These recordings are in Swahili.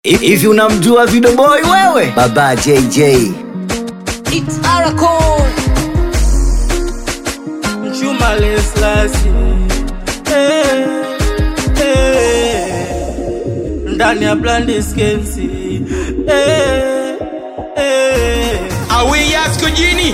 Hivi unamjua Video Boy wewe? Baba JJ. It's Aracle. Chuma leslasi eh, eh, ndani ya blandi skensi eh, eh. Awiyasko jini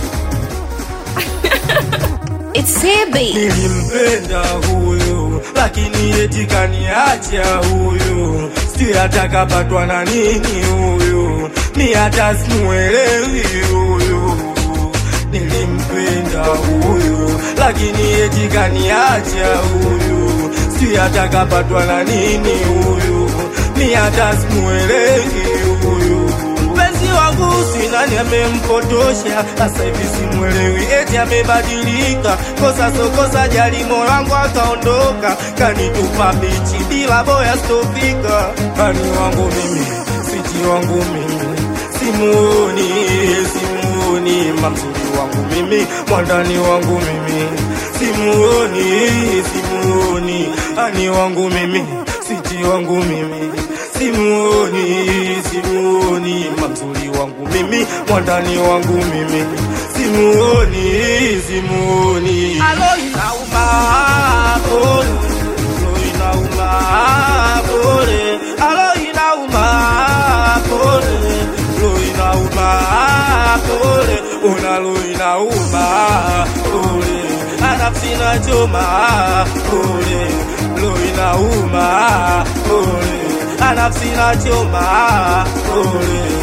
It's Sebi. Nilimpenda huyu lakini eti kaniacha huyu, sijui hata kapatwa na nini huyu, ni hata simuelewi huyu. Nilimpenda huyu lakini eti kaniacha huyu, sijui hata kapatwa na nini huyu, ni hata simuelewi huyu mpenzi wangu si nani amempotosha, sasa hivi simwelewi, eti amebadilika, kosa so kosa, jali moyo wangu akaondoka, kanitupa bichi bila boya stofika. Kani wangu mimi, siti wangu mimi, simuoni, simuoni, mamzuri wangu mimi, mwandani wangu mimi, simuoni, simuoni, ani wangu mimi, siti wangu mimi simuoni, simuoni mamzuri wangu mimi, mwandani wangu mimi, simuoni, simuoni. Alo inauma pole, alo inauma pole, alo inauma pole, alo inauma pole, unalo inauma pole, anafsi na choma pole, lo inauma pole anafsi na choma pole.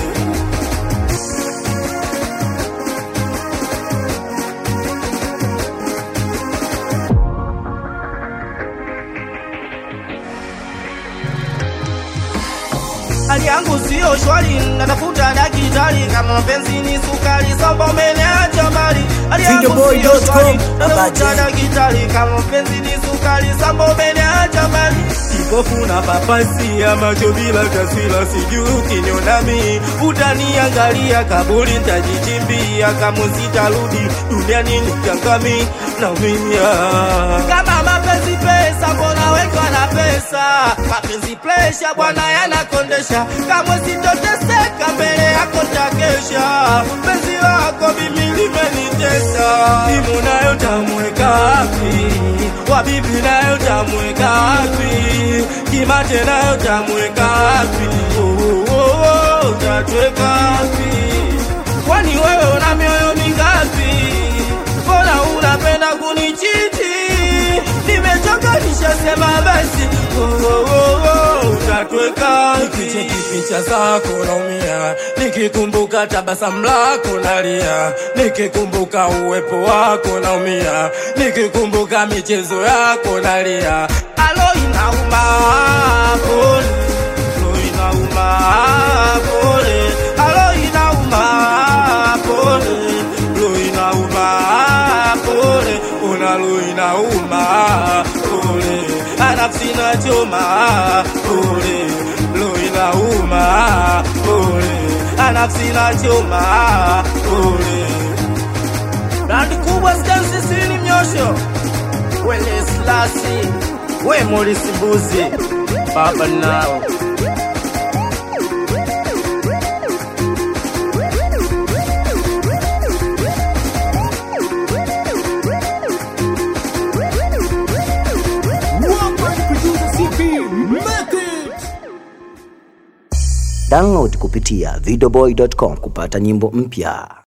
Hali yangu sio shwari, natafuta daktari kama mapenzi ni sukari, samba umeniacha mbali. Hali yangu sio Videoboy.com, shwari, Baba natafuta J. daktari kama mapenzi ni sukari, samba umeniacha mbali. Kipofu na papasi ya macho bila taswira, sijui ukinionami utaniangalia, kaburi nitajichimbia, kama sitarudi duniani nitangami naumia. Kama mapenzi pesa, mbona wekwa na pesa? Mapenzi presha bwana yanakondesha, kamwe sitoteseka mbele yako takesha. Penzi lako mimi limenitesa, simu nayo tamweka wapi? Wabibi nayo tamweka wapi? Kimate nayo tamweka wapi? Oh, oh, oh, utatweka wapi? Kwani wewe una mioyo mingapi? Mbona unapenda kunichiti? Nimechoka nishasema basi, oh, oh, oh, oh, utatweka nikicheki picha zako naumia, nikikumbuka tabasamu lako nalia, nikikumbuka uwepo wako naumia, nikikumbuka michezo yako nalia. Alo inauma pole, alo inauma pole, alo inauma pole, alo inauma pole, unalo inauma pole, anafsi na choma pole, lo inauma pole, anafsi na choma pole. Brandi kubwa stansi sini mnyosho wele slasi we Morisi Mbuzi baba nao Download kupitia videoboy.com kupata nyimbo mpya.